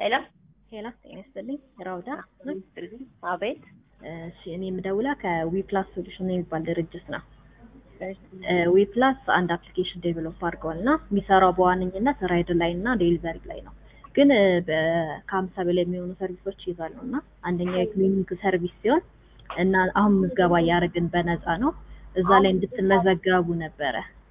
ሄሎ ሄላ ጤና ይስጥልኝ። ራውዳ አቤት። እሺ እኔ የምደውላ ከዊፕላስ ሶሉሽን የሚባል ድርጅት ነው። ዊፕላስ አንድ አፕሊኬሽን ዴቨሎፕ አድርገዋል እና የሚሰራው በዋነኝነት ራይድ ላይ እና ዴሊቨሪ ላይ ነው። ግን ከሀምሳ በላይ የሚሆኑ ሰርቪሶች ይይዛሉ እና አንደኛው የክሊኒክ ሰርቪስ ሲሆን እና አሁን ምዝገባ እያደረግን በነፃ ነው። እዛ ላይ እንድትመዘገቡ ነበረ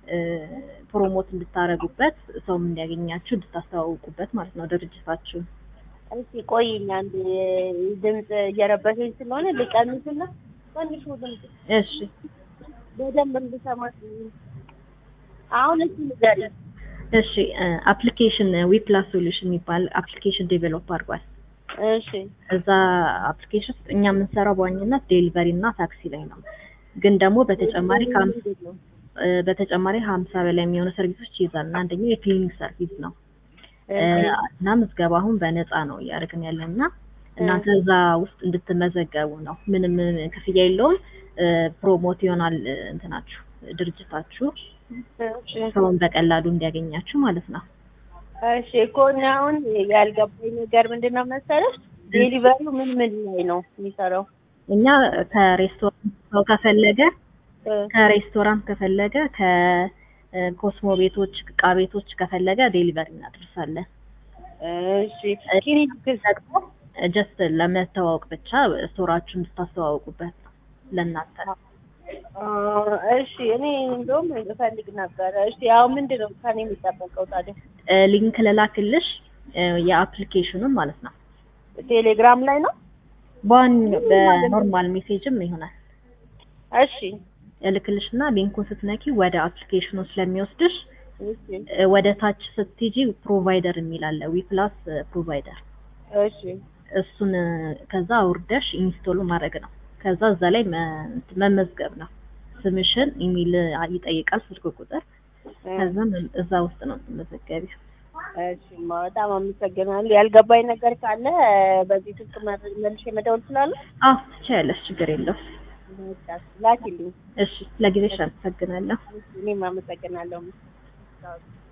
ፕሮሞት እንድታረጉበት ሰውም እንዲያገኛችሁ እንድታስተዋውቁበት ማለት ነው ድርጅታችሁን። እስኪ ቆይኝ አንድ ድምፅ እየረበሸኝ ስለሆነ ልቀንስና ትንሹ ድምፅ እሺ በደንብ እንድሰማ አሁን እስኪ ንገሪኝ። እሺ አፕሊኬሽን ዊፕላስ ሶሉሽን የሚባል አፕሊኬሽን ዴቨሎፕ አድርጓል። እሺ እዛ አፕሊኬሽን ውስጥ እኛ የምንሰራው በዋኝነት ዴሊቨሪ እና ታክሲ ላይ ነው። ግን ደግሞ በተጨማሪ ከሀምሳ በተጨማሪ ሀምሳ በላይ የሚሆኑ ሰርቪሶች ይይዛል እና አንደኛው የክሊኒክ ሰርቪስ ነው እና ምዝገባ አሁን በነፃ ነው እያደረግን ያለን እና እናንተ እዛ ውስጥ እንድትመዘገቡ ነው። ምንም ክፍያ የለውም። ፕሮሞት ይሆናል እንትናችሁ ድርጅታችሁ ሰውን በቀላሉ እንዲያገኛችሁ ማለት ነው። እሺ እኮ እኔ አሁን ያልገባኝ ነገር ምንድን ነው መሰለሽ፣ ዴሊቨሪው ምን ምን ላይ ነው የሚሰራው? እኛ ከሬስቶራንት ሰው ከፈለገ ከሬስቶራንት ከፈለገ ከኮስሞ ቤቶች እቃ ቤቶች ከፈለገ ዴሊቨሪ እናደርሳለን። እሺ ክሊኒክስ ደግሞ ጀስት ለመተዋወቅ ብቻ ስቶራችሁን እንድታስተዋውቁበት ነው ለእናንተ። እሺ እኔ እንደውም እፈልግ ነበረ። እሺ ያው ምንድን ነው ከኔ የሚጠበቀው ታዲያ? ሊንክ ልላክልሽ የአፕሊኬሽኑን ማለት ነው። ቴሌግራም ላይ ነው? በዋን በኖርማል ሜሴጅም ይሆናል። እሺ እልክልሽና ሊንኩን ስትነኪ ወደ አፕሊኬሽኑ ስለሚወስድሽ እሺ ወደ ታች ስትሄጂ ፕሮቫይደር የሚል አለ ዊፕላስ ፕሮቫይደር እሺ እሱን ከዛ አውርደሽ ኢንስቶል ማድረግ ነው። ከዛ እዛ ላይ መመዝገብ ነው። ስምሽን፣ ኢሜል ይጠይቃል፣ ስልክ ቁጥር። ከዛ እዛ ውስጥ ነው የምትመዘገቢው። እሺ በጣም አመሰግናለሁ። ያልገባኝ ነገር ካለ በዚህ ስልክ መልሼ መደወል እችላለሁ? አዎ ትችያለሽ፣ ችግር የለውም። በቃ ላኪልኝ። እሺ ለጊዜሽ አመሰግናለሁ። እኔም አመሰግናለሁ።